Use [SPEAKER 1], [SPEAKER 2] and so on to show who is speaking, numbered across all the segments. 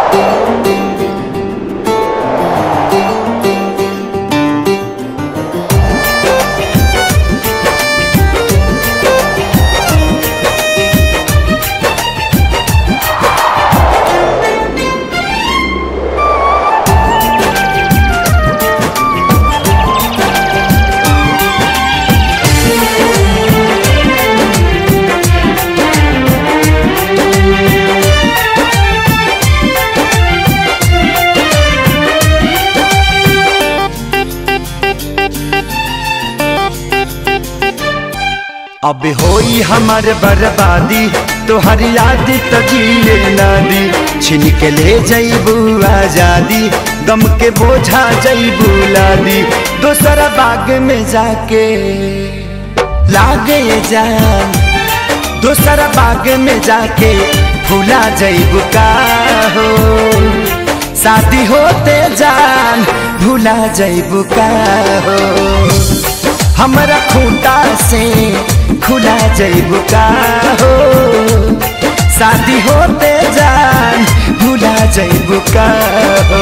[SPEAKER 1] अब होई हमार बर्बादी तोहर याद तो जिए ना दी छिन के ले जईबू आजादी गम के बोझा जईबू लादी दोसरा बाग में जाके लागे जान दोसरा बाग में जाके भूला जईबू का हो शादी होते जान भूला जईबू का हो हमरा खूंटा से खुला जईबू का हो शादी होते जान भूला जईबू का हो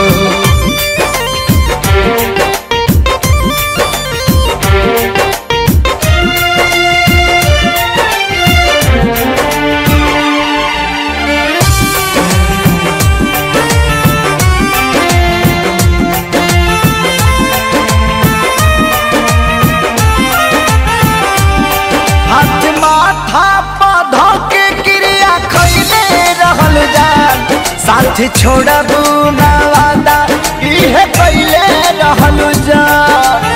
[SPEAKER 1] हाथ माथा पौधा के क्रिया खैले रहल जान साथ छोड़बू ना वादा इहे कैले रहल जान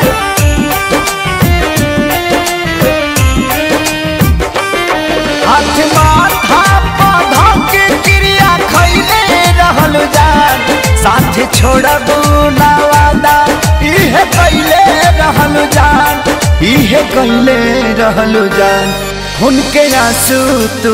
[SPEAKER 1] हाथ माथा पौधा के क्रिया खैले रहल जान साथ छोड़बू ना वादा इहे कैले रहल जान इहे कैले रहल जान उनके आंसू तू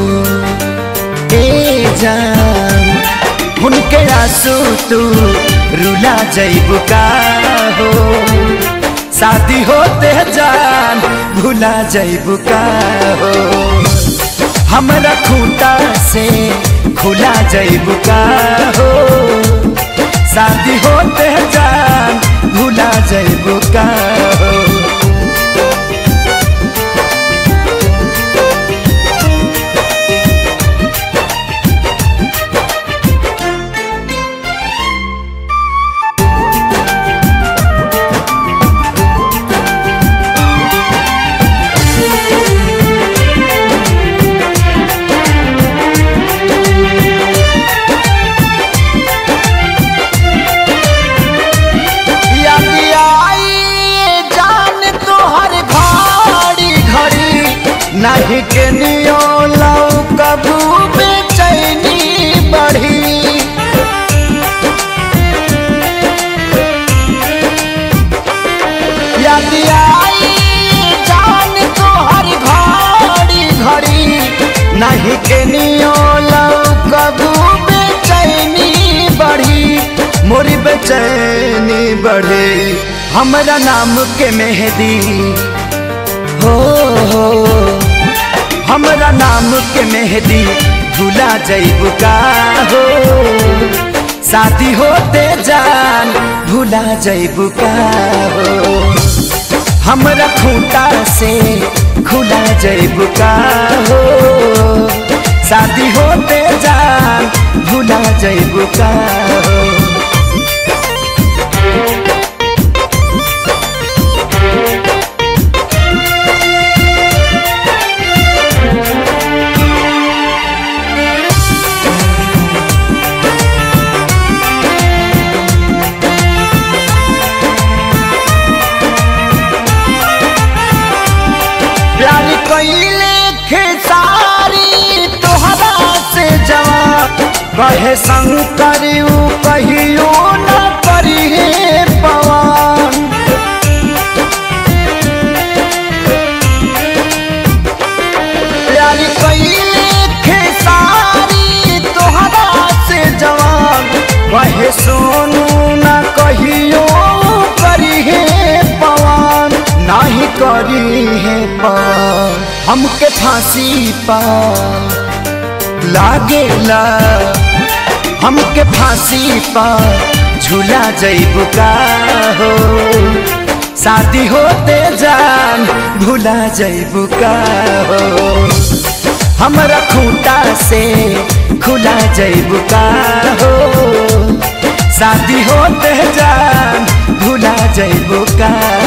[SPEAKER 1] ए जान उनके आंसू तू रुला जईबू का हो शादी होते जान भुला जईबू का हो हमरा खूंटा से खुला जईबू का हो शादी होते जान भुला जईबू का हो याद आई जान तोहर घड़ी घड़ी नहीं के नियो लौ कबू बेचैनी बढ़ी याद आई जान तोहर घड़ी घड़ी नहीं के नियो लौ कबू बेचैनी बढ़ी मोरी बेचैनी बढ़े हमरा नाम के मेहदी हो हो हमरा नाम के मेहदी भुला जईबू का हो शादी होते जान भुला जईबू का हो हमरा खूंटा से खुला जईबू का हो शादी होते जान भुला जईबू का हो प्यार कैले खेसारी तोहरा से जवान कहे शंकर ऊ कहियो न करी पवन प्यार कैले खेसारी तोहरा से जवान कहे सोनू न कहियो करी पवन नाही करी है पार हमके फांसी पा लागेला हमके फांसी पर झूला जैबू का हो शादी होते जान भूला जैबू का हो हमरा खूंटा से खुला जैबू का हो शादी होते जान भूला जैबू का